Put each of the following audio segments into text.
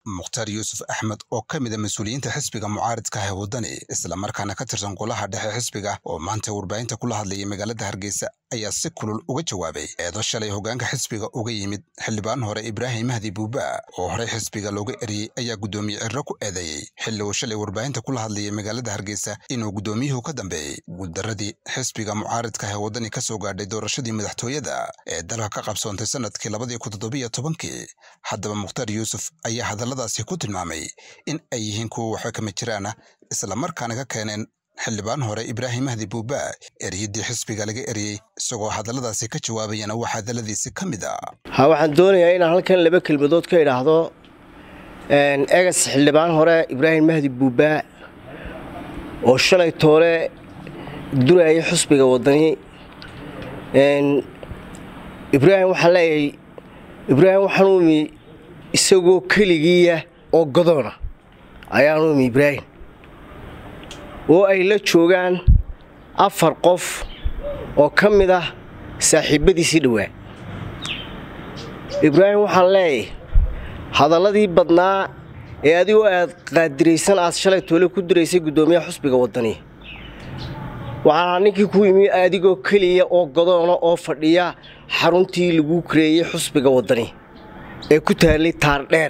mukhtaar yuusuf axmed oo ka mid a mas-uuliyiinta xisbiga mucaaridka ah ee waddani islamarkaana ka tirsan golaha dhexe xisbiga oo maanta warbaahinta kula hadlayay magaalada hargeysa ayaa si kulul uga jawaabay eedo shalay hoggaanka xisbiga uga yimid xildhibaan hore ibraahim mahdi buuba oo horey xisbiga looga eriyey ayaa guddoomiye cirro ku eedeeyey xilli uu shalay warbaahinta kula hadlayay magaalada hargeysa inuu guddoomiyuhu ka dambeeyey guuldarradii xisbiga mucaaridka ah ee waddani ka soo gaadhay doorashadii madaxtooyada ee dalka ka qabsoontay sannadkii labadii kun toddobiyo tobankii haddaba mukhtaar yuusuf ayaa hadalladaasi ku tilmaamay in ay yihiin kuwa waxba kama jiraana islamarkaana ka keeneen xildhibaan hore ibraahim mahdi buuba eryiddii xisbiga laga eriyey isagoo hadalladaasi ka jawaabayana waa hadalladiisi ka mid a ha waxaan doonayaa inaan halkan laba kelmadood ka idhaahdo egas xildhibaan hore ibraahim mahdi buuba oo shalay toole durayay xusbiga waddani ibraahim waxaan leeyahay ibraahim waxaan umi isagoo keligiiya oo godoona ayaan umi ibraahim oo ay la joogaan afar qof oo ka mid ah saaxiibbadiisii dhowaa ibraahim waxaan leeyahay hadalladii badnaa ee adigoo aad qaadiraysan aad shalay toole ku diraysay guddoomiyaha xusbiga waddani waxaa ninkii ku yimi adigoo keliya oo godoona oo fadhiya xaruntii lagu kareeyey xusbiga waddani ee ku taallay taardheer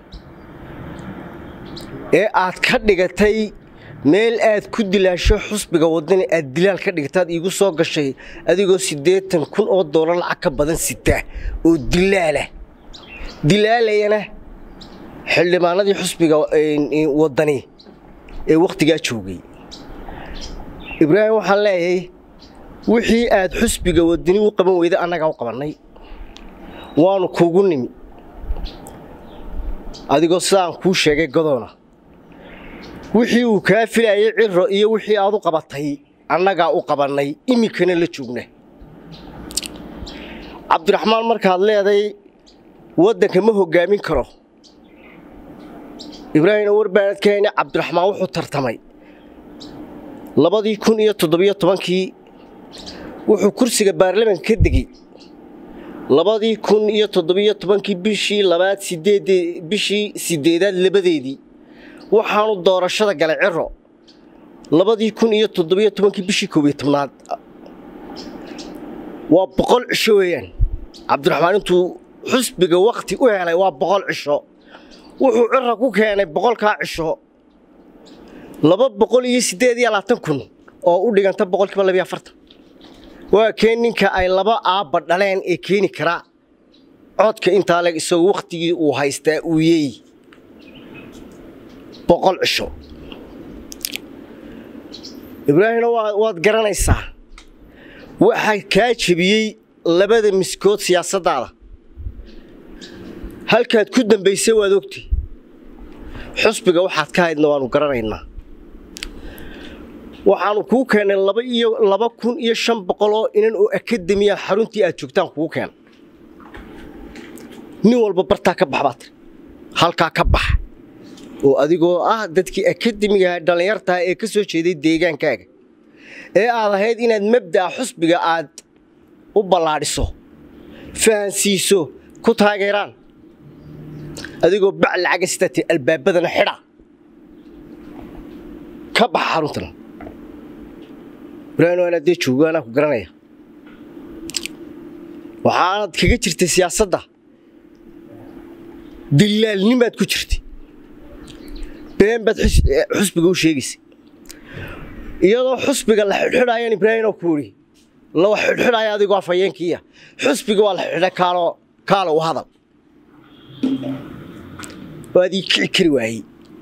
ee aad ka dhigatay meel aad ku dilaasho xusbiga waddani aad dilaal ka dhigataad iigu soo gashay adigoo siddeetan kun oo doolar lacag ka badan sita oo dilaala dilaalayana xildhibaanadii xusbiga waddani ee wakhtigaa joogay ibraahim waxaan leeyahay wixii aad xusbiga waddani u qaban weyda annagaa u qabannay waanu kuugu nimi adigoo sidaan kuu sheegay godoona wixii uu kaa filayay ciro iyo wixii aad u qabatay annagaa u qabannay iminkana la joogna cabdiraxmaan markaad leeday waddanka ma hoggaamin karo ibraahimna warbaanad ka hayna cabdiraxmaan wuxuu tartamay labadii kun iyo toddobiyo tobankii wuxuu kursiga baarlamanka ka degey labadii kun iyo toddobiyo tobankii bishii labaad sideed bishii sideedaad labadeedii waxaanu doorashada galay ciro labadii kun iyo toddobiyo tobankii bishii koobiyo tobnaad waa boqol cisho weeyaan cabdiraxmaan intuu xusbiga wakhti u helay waa boqol cisho wuxuu cira ku keenay boqolkaa cisho laba boqol iyo siddeed iyo labaatan kun oo u dhiganta boqolkiiba labiyo afartan waa keen ninka ay laba aabba dhaleen ee keeni karaa codka intaa leg isagoo wakhtigii uu haystaa uu yeey boqol cisho ibraahimna waad garanaysaa waxaa kaa jebiyey labada miskood siyaasaddaada halkaad ku dambaysay waad ogtay xusbiga waxaad ka haydna waannu garanaynaa waxaannu kuu keennay laba iyo laba kun iyo shan boqoloo inan oo akademiya xaruntii aad joogtaan kugu keena nin walba bartaa ka bax baad tiri halkaa ka bax oo adigoo ah dadkii akademigaha dhallinyartaha ee ka soo jeeday deegaankaaga ee aad ahayd inaad mabda'a xusbiga aad u ballaadhiso fahansiiso ku taageeraan adigoo bac lacaga sidaa tii albaabadana xidha ka baxa xaruntana ibraahim waana dee joogo anaa ku garanaya waxaanad kaga jirtay siyaasadda dilaalnimaad ku jirtay been baad xusbiga u sheegaysay iyadoo xusbiga la xidhxidhayaan ibraahim oo ku idhi la xidhxidhaya adigoo afhayeenkiiya xusbiga waa la xidhxidhay kaalo kaalo u hadal waad ii kici kari waayey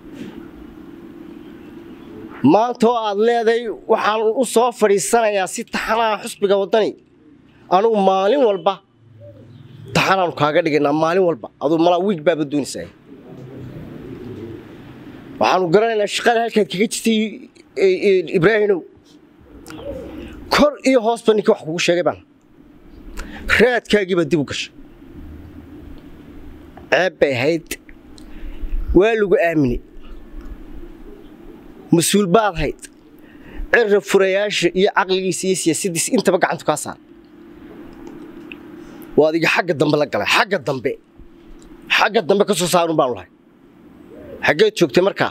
maanta oo aad leeday waxaan u soo fadhiisanayaa si taxanaha xusbiga waddani anugu maalin walba taxanaanu kaaga dhigaynaa maalin walba aduu malaa wiig baaba doonaysaa waxaanu garanaynaa shaqada halkaad kaga jirtay ibraahimow kor iyo hoosba ninkii wax kugu sheegay baan raadkaagiibaa dib u gashay ceeb bay ahayd waa lagu aaminay mas-uul baad hayd cira furayaasha iyo caqligiisa iyo siyaasaddiisa intaba gacantu kaa saara waa adiga xagga dambe la galay xagga dambe xagga dambe ka soo saarun baanu lahay xaggeed joogtay markaa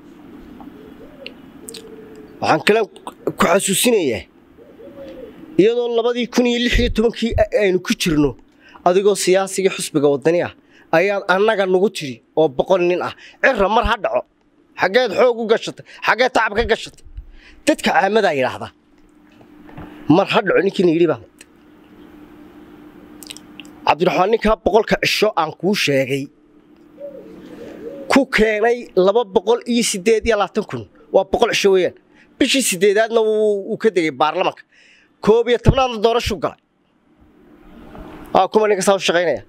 waxaan kale ku xasuusinayaa iyadoo labadii kun iyo lix iyo tobankii aynu ku jirno adigoo siyaasigii xusbiga waddani ah ayaad annaga nagu tidhi oo boqol nin ah cirra mar ha dhaco xaggeed xoog u gashatay xaggeed tacab ka gashatay dadka caamadaa yidhaahda mar ha dhaco ninkiina yidhi baa cabdiraxmaan ninkaa boqolka cisho aan kuu sheegay ku keenay laba boqol iyo siddeed iyo labaatan kun waa boqol cisho weeyaan bishii siddeedaadna wuu ka degay baarlamanka koob iyo tobnaadna doorashuu galay aa kuma ninka saa u shaqaynaya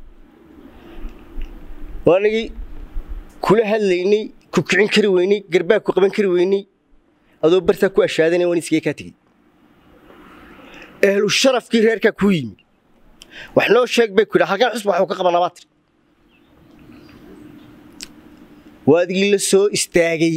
waanagii kula hadlaynay ku kicin kari weynay garbaag ku qaban kari weynay adoo bartaa ku ashaadanaya waan iskaga kaa tegey ehlu sharafkii reerkaa kuu yimi wax noo sheeg bay ku yidha halkan xusba waxuu ka qabanaa baa tiri waadigii la soo istaagay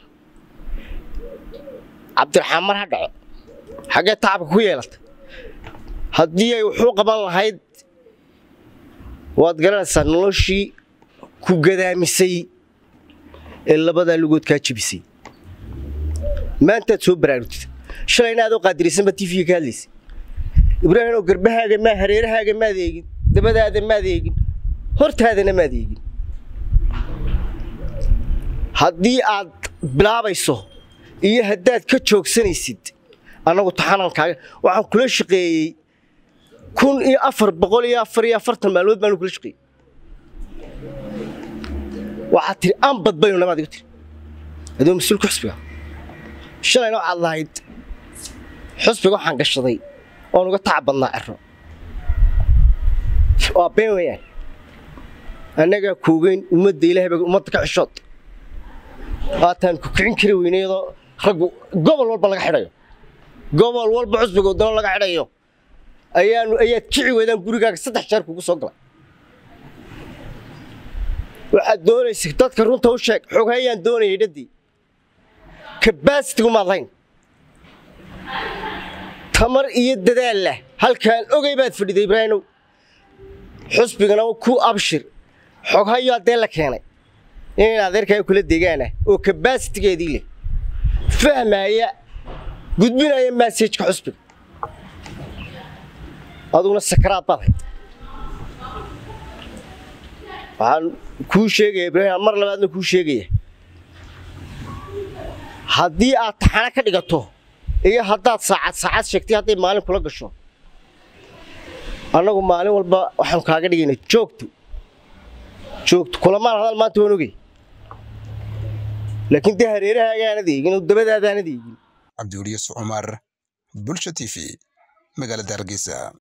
cabdiraxmaan mar ha dhaco xaggee tacabka ku yeelatay haddii ay wuxuu qaban lahayd waad garanaysaa noloshii ku gadaamisay ee labadaa lugood kaa jebisay maantaad soo baraarugtid shalayna adoo qaadiraysanba tifiga ka hadlaysay ibraahim oo garbahaaga maa hareerahaaga maad eegin dabadaada maad eegin hortaadana maad eegin haddii aad bilaabayso iyo haddaad ka joogsanaysid annagu taxanankaaga waxaan kula shaqeeyey kun iyo afar boqol iyo afar iyo afartan maalmood baanu kula shaqeeyey waxaad tihi anbad baynu namaad igu tiri adoo mas-uulka xusbiga shalayna waxaad lahayd xusbiga waxaan gashaday oon uga tacab badnaa cero waa been weeyaan annagaa koogeyn ummadda ilahay ba ummadda ka xishood waataan ku kicin kari weynay iyadoo raggu gobol walba laga xidhayo gobol walba xusbiga wadano laga xidhayo ayaanu ayaad kici weydaan gurigaaga saddex jeer kugu soo galay waxaad doonaysa dadka runta u sheeg xoghayaan doonayay dhaddii kabasitigu maad lahayn tamar iyo dadaal lah halkaan ogay baad fadhiday ibraahimow xusbigana ku abshir xoghayo haddee la keenay in adeerkaaga kula degaanah oo kabasitigeedii leh fahmaya gudbinaya massajka xusbiga aduguna sakaraad baad hayd waxaan kuu sheegaya ibraahim mar labaadna kuu sheegaya haddii aad taxano ka dhigato iyo haddaad saacad saacad sheegtay hadday maalin kula gasho annagu maalin walba waxaanu kaaga dhigayna joogto joogto kulamaan hadal maanta waan ogey laakiin dee hareerahagaanad eegin oo dabadaadaanad eegin cabdiweli yusuf cumar bulsha t v magaalada hargeysa